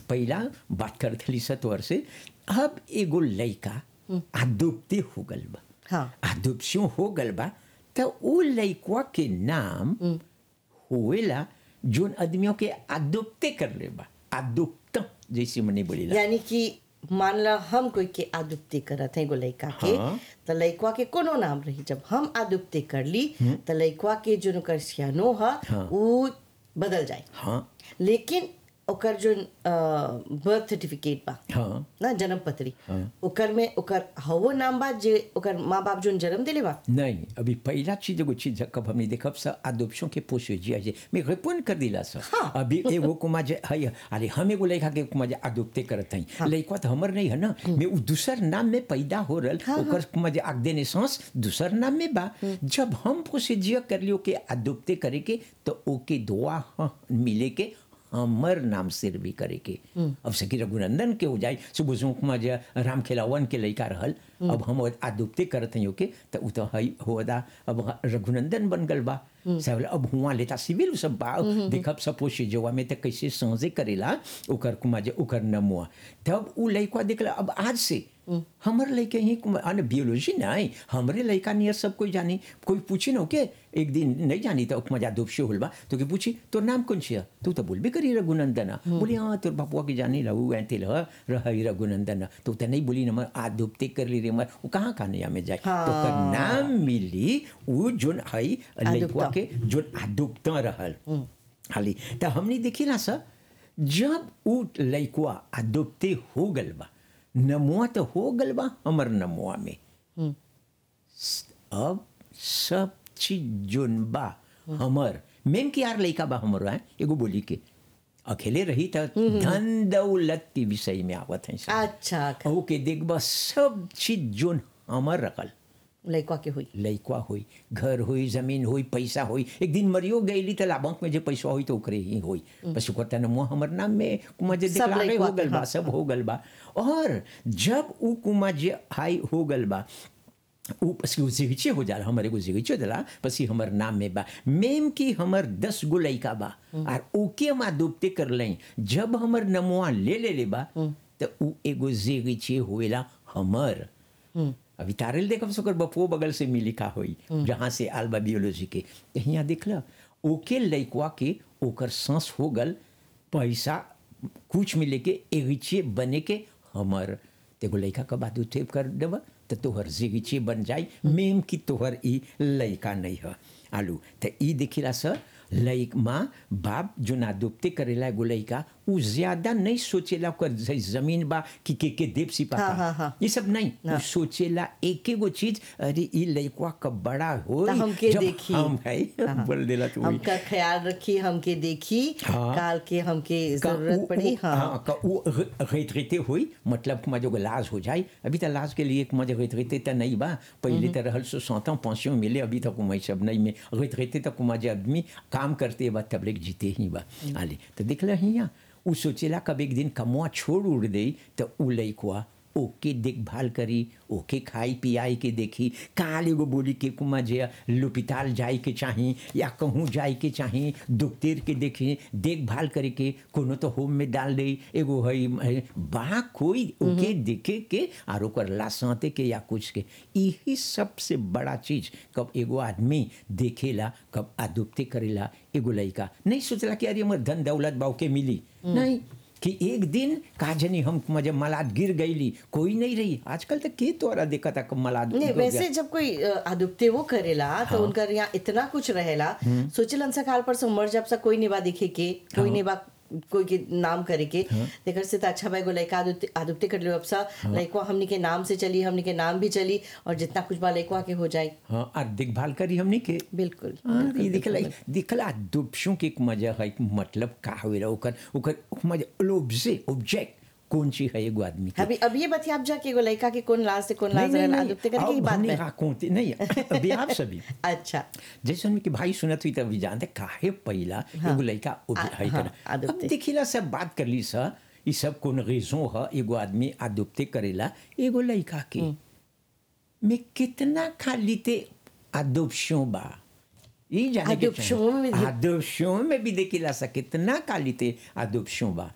पहला बात करत हली सतवर से अब एगो लइका आदुप्ती हो गल बा हाँ। आदुप्सियों हो गल बा त उ लइकवा के नाम होएला जोन आदमियों के आदुप्ते कर ले बा आदुप्त जैसे मने बोलेला यानी कि मान ला हम कोई के आदुप्ति करत है एगो लइका के हाँ। त लइकवा के कोनो नाम रही जब हम आदुप्ति कर ली त लइकवा के जो ओकर सियानो ह हाँ। उ बदल जाए हाँ लेकिन ओकर जो बर्थ सर्टिफिकेट बा हाँ ना जन्म पत्री हाँ। ओकर में ओकर हवो नाम बा जे ओकर माँ बाप जोन जन्म दिले बा नहीं अभी पहला चीज एगो चीज कब हमने देखब सा अदोप्शन के पोसेजिया जे मैं रिपोर्ट कर दिला सा हाँ। अभी एगो कुमा जे है अरे हम एगो लड़का के कुमा जे अदोप्ते करत हई लड़का तो हमर नहीं है ना मैं उ दूसर नाम में पैदा हो रहल ओकर कुमा जे आग देने सांस दूसर नाम में बा जब हम पोसेजिया कर लियो के अदोप्ते करे के तो ओके दुआ हाँ, मिले के हमर नाम सिर भी करे के अब सकी रघुनंदन के हो जाए सुबह सुकुमा जे राम खेलावन के लइका रहल अब हम आदुप्ते करत हई ओके त उ तो हई होदा अब रघुनंदन बन गल बा सब अब हुआ लेता सिविल सब बा देखब सब पोषे जोवा में त कैसे समझे करेला ओकर कुमा जे ओकर नमुआ तब उ लइका देखला अब आज से हमर लइके ही अने बियोलॉजी नहीं हमरे लइका नियर सब कोई जानी कोई पूछी न के एक दिन नहीं जानी तो मजा दुपशे होल बा तो के पूछी तोर नाम कौन छिया तू तो बोलबे करी रघुनंदन बोली हाँ तोर बापुआ के जानी लहू ऐते लह रही रघुनंदन तो त नहीं बोली न आ दुपते कर ली रे मर वो कहाँ कहानिया में जाए तो कर नाम मिली उ जोन हई लइकवा के जोन आदुप्त रहल हाली त हमने देखी ना सर जब उ लइकवा आदुप्ते हो गल बा नमुआ तो हो गल बा हमर नमुआ में अब सब चीज जोन बा हमर मेन के यार लइका बा हमर है एगो बोली के अकेले रही त धन दौलत के विषय में आवत है सब। अच्छा ओ के देखबा सब चीज जोन हमर रखल लइकवा के हुई लइकवा होई घर होई जमीन होई पैसा होई एक दिन मरियो गईली त बैंक में जे पैसा होई तो ओकरे ही होई बस ओकर तन मुँह हमर नाम में कुमा जे सब दिखलारे लइकवा हो गल के, बा हाँ, सब हो गल बा और जब उ कुमा जे हाई हो गल बा उ पसी उ जिगिचे हो जाला हमर एगो जिगिचे दिला पसी हमर नाम में बा मेम की हमर दस गो लइका बा और ओके मा डूबते कर लई जब हमर नमुआ ले ले ले बा त उ एगो जिगिचे होएला हमर अभी तारेल देखब सकर बपुओ बगल से मिली का होई जहाँ से आलबा बियोलॉजी के त हियाँ देखला ओके लइकवा के ओकर सांस हो गल पैसा कुछ मिले के एगिचे बने के हमर तेगो लइका का बात उठेप कर देब त तोहर जिगिचे बन जाई मेम की तोहर ई लइका नहीं है आलू त ई देखिला सर लइक माँ बाप जो ना दुपते करेला एगो लइका उ ज्यादा नहीं सोचेला ओकर ज- जमीन बा कि के के देव सिपाता हाँ, हाँ, हाँ। ये सब नहीं उ सोचेला एक एगो चीज अरे ई लइकवा कब बड़ा हो त हमके देखी हम है हाँ। बोल देला तू हमका ख्याल रखी हमके देखी हाँ। काल के हमके का जरूरत उ- पड़ी उ- हाँ हाँ का वो रेतरेते हुई मतलब कुमा जो लाज हो जाए अभी तो लाज के लिए कुमा जो रेतरेते तो नहीं बा पहले तो रहल सो सौता पेंशन मिले अभी तक कुमा सब नहीं में रेतरेते तो कुमा जो आदमी काम करते बा तब लेक जीते ही बा आले तो देख ल हियाँ उ सोचेला कब एक दिन कमुआ छोड़ उड़ दे तो उ लइकवा ओके देखभाल करी ओके खाई पियाई के देखी काल एगो बोली के कुमा जे लुपिताल जाए के चाही या कहूँ जाए के चाही दुखतेर के देखी देखभाल करे के कोनो तो होम में डाल दे एगो हई हई, बा कोई ओके देखे के और ओकर लासाते के या कुछ के यही सबसे बड़ा चीज कब एगो आदमी देखेला कब आदुप्ते करेला एगो लइका नहीं सोचला कि अरे हमर धन दौलत बाऊ के मिली नहीं कि एक दिन का जनी हम जब मलाद गिर गईली कोई नहीं रही आजकल तक के तोरा देखा था कब मलाद नहीं गिर वैसे गया। जब कोई अ, आदुप्ते वो करेला तो उनका यहाँ इतना कुछ रहेला सोचलन सा काल पर से मर जब सा कोई निभा दिखे के कोई निभा कोई के नाम करे के देखर से तो अच्छा भाई गो लइका आदुप्ते आदुप्ते कर लो अब सा लइकवा हमनी के नाम से चली हमनी के नाम भी चली और जितना कुछ बा लइकवा के हो जाए हाँ और देखभाल करी हमने के बिल्कुल हाँ, ये दिखला दिखला दुपशों के एक मजा है एक मतलब का होएला ओकर ओकर मजा लोब्जे ऑब्जेक्ट कौन सी है एगो आदमी के अभी अब ये बतिया आप जाके एगो लइका के कौन लाज से कौन नहीं लाज नहीं रहेला नहीं आदुप्ते करे के ही अब बात हमने में राकोते नहीं अभी आप सभी अच्छा जैसे उनकी भाई सुनत हुई तब जानते काहे पहिला एगो लड़का आ- है हाँ, अब आदुप्ते। देखिला सब बात कर ली सा ये सब कौन रेजो है एगो आदमी आदुप्ते करेला एगो लड़का के में कितना खाली ते आदुप्शों बा ये जाने के आदुप्शों में भी- आदुप्शों में भी देखिला सा कितना खाली ते आदुप्शों बा